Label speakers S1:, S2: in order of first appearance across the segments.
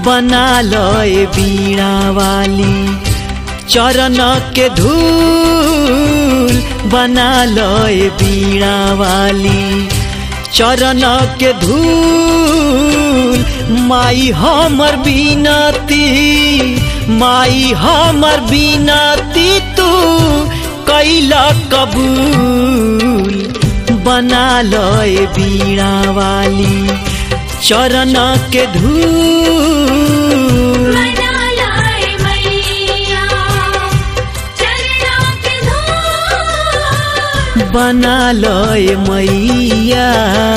S1: बना लय बीड़ा वाली चरण के धूल बना लय बीड़ा वाली चरण के धूल माई हमर बिनती माई हमर बिनती तू कैला कबूल बना लय बीड़ा वाली चरण के धूल
S2: मना लाए मैया चरना के धूल
S1: बना लय मैया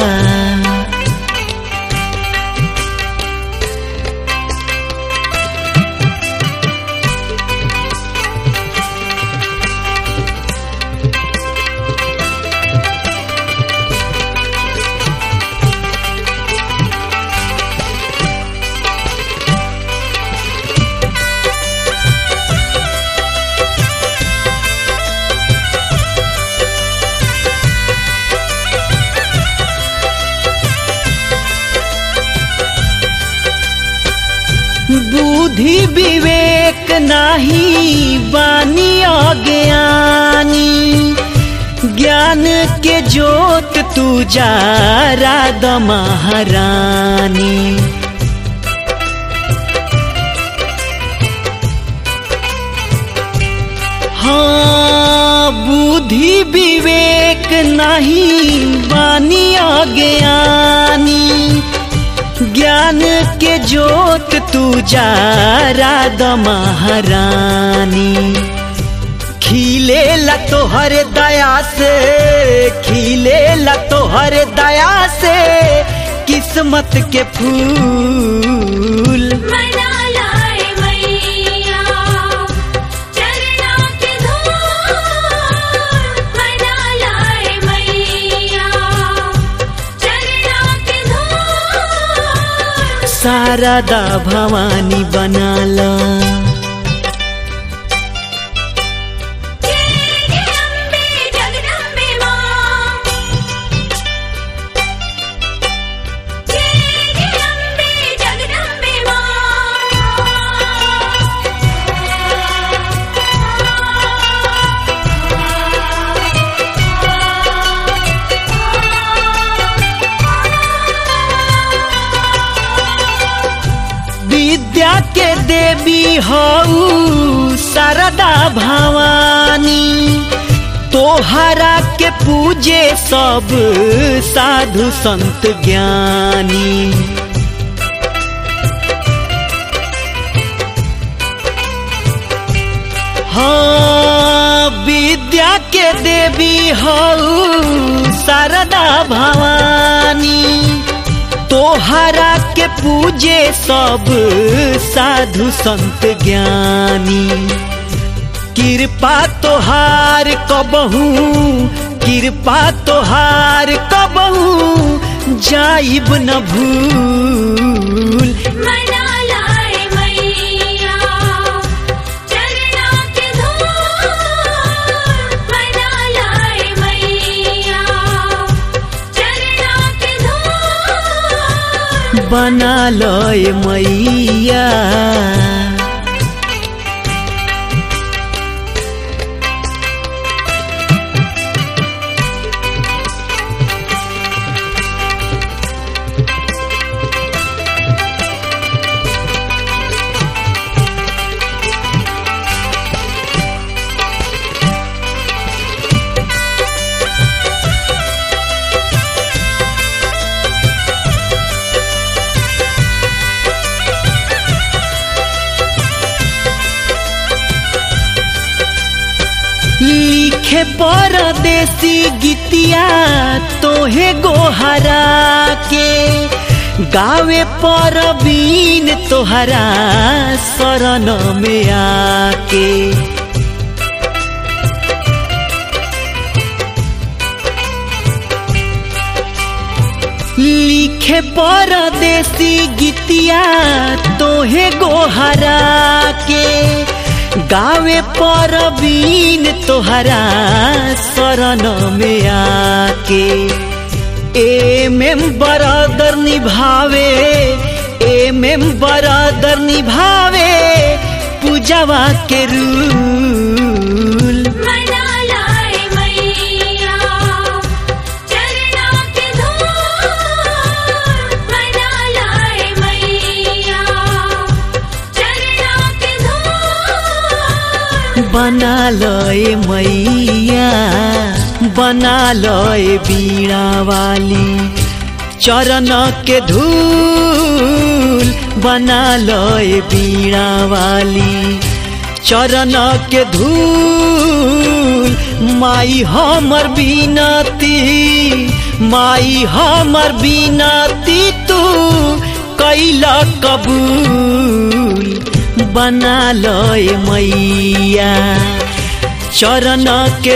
S1: बुद्धि विवेक नाही बानी अज्ञानी ज्ञान के जोत तू जा राधा महारानी हाँ बुद्धि विवेक नहीं बानी अज्ञानी ज्ञान के जोत तू जा राधा महारानी खिले ला तोहर दया से खिले ला तोहर दया से किस्मत के फूल
S2: मना लाए मैया चरना के धूल मना लाए मैया चरना के धूल
S1: शारदा भवानी बनाला
S2: जय जय अम्बे जगदम्बे मां जय जय अम्बे जगदम्बे
S1: विद्या के देवी हऊ शारदा भवानी तोहरा के पूजे सब साधु संत ज्ञानी हाँ विद्या के देवी हऊ शारदा भवानी तोहरा के पूजे सब साधु संत ज्ञानी कृपा तोहार कबहू कृपा तोहार कबहू जाइब न भूल
S2: मना लाए मैया चरना के धूल मना लाए मैया चरना के धूल
S1: बना लय मैया लिखे परदेसी गीतिया तोहे गोहरा के गावे परबीन तोहरा शरण में आके लिखे परदेसी गीतिया तोहे गोहरा के गावे परबीन तोहरा शरण में आके ए में बरादर निभावे एमे बरादर निभावे पूजवा के रूल
S2: मना लाए मैया चरना के धूल मना लाए मैया चरना के धूल
S1: बना लय मैया बना लय बीणा वाली चरण के धूल बना लय बीणा वाली चरण के धूल माई हमर बिनती माई हमर बिनती तू कैला कबूल बना लय मैया चरण के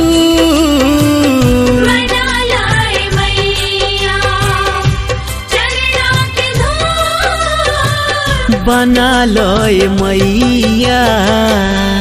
S1: धूल
S2: मना लाए मैया चरना के धूल
S1: बना लय मैया